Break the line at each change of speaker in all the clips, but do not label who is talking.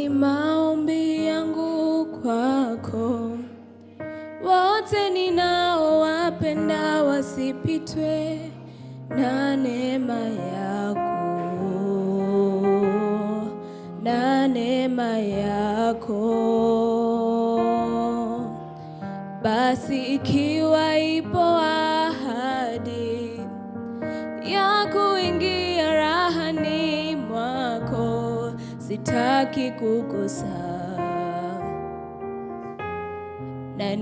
ni maombi yangu kwako, wote ninaowapenda wasipitwe na neema yako, na neema yako. Basi ikiwa ipo ahadi ya kuingia rahani mwako, sitaki kukosa na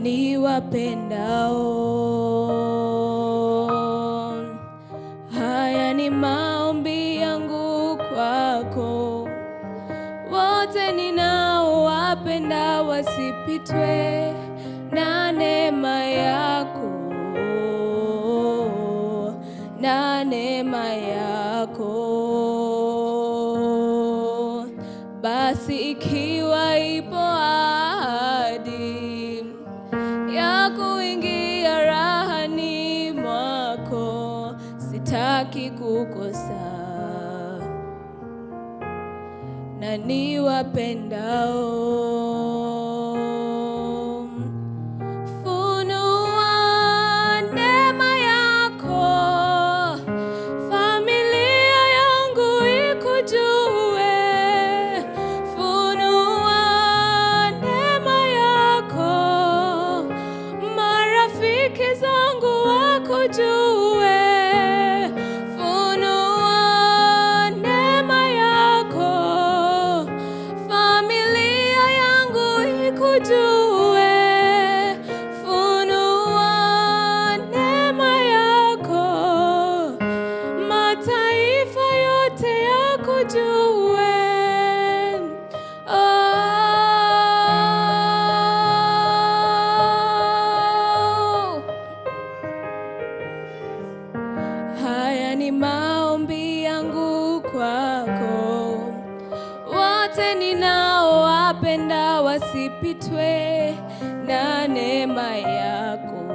niwapendao. Haya ni maombi yangu kwako, wote ninaowapenda wasipitwe na neema yako, na neema yako. Basi ikiwa ipo ahadi ya kuingia rahani mwako, sitaki kukosa na niwapendao. Funua neema yako, familia yangu ikujue. Funua neema yako, marafiki zangu wakujue. Funua neema yako, familia yangu ikujue. Funua neema yako, mataifa yote yakujue. Oh. Haya ni maombi yangu kwako, wote ninaowapenda wasipitwe na neema yako,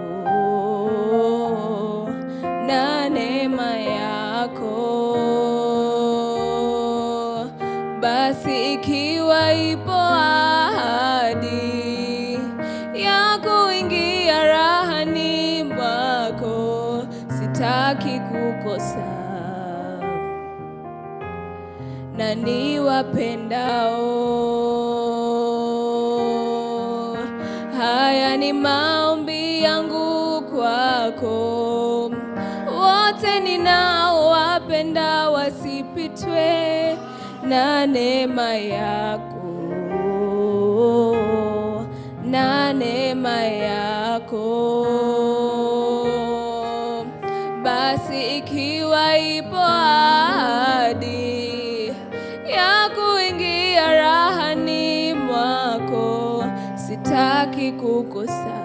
na neema yako. Basi ikiwa ipo ahadi ya kuingia rahani mwako, sitaki kukosa na niwapendao. Haya ni maombi yangu kwako, wote ninaowapenda wasipitwe na neema yako, na neema yako. Basi ikiwa ipo ahadi ya kuingia rahani mwako, sitaki kukosa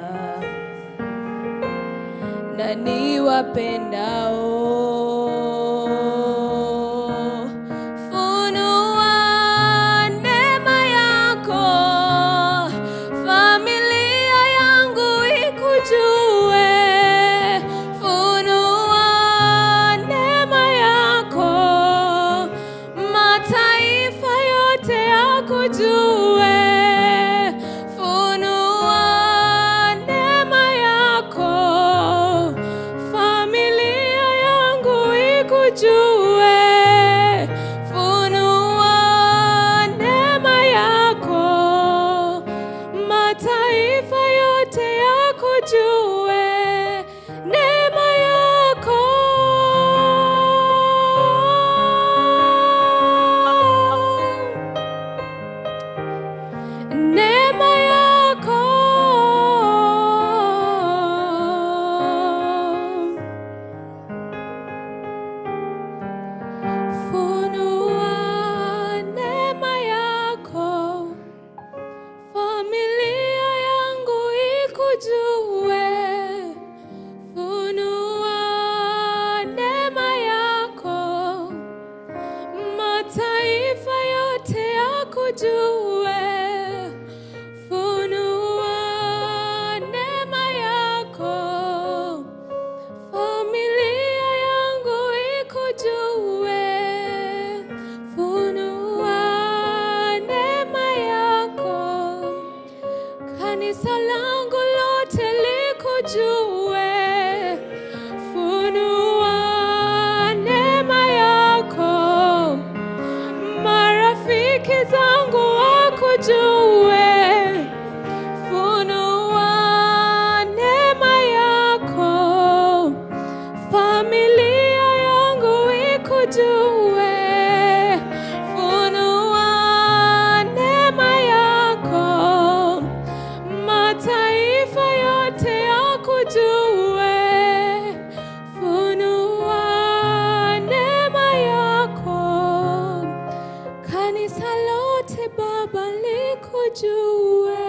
na niwapendao. Funua neema yako, familia yangu ikujue. Funua neema yako, mataifa yote yakujue. Funua neema yako, familia yangu ikujue. Funua neema yako, mataifa yote yakujue. Neema yako neema yako funua neema yako, familia yangu ikujue. Funua neema yako, mataifa yote yakujue. Funua neema yako, familia yangu ikujue. Funua neema likujue.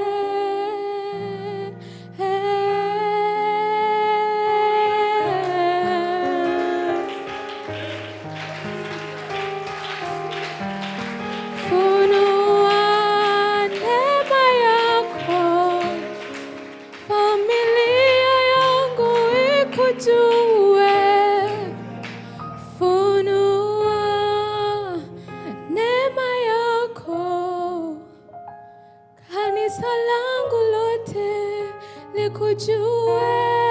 Funua neema yako, familia yangu ikujue. Funua neema yako, kanisa langu lote likujue.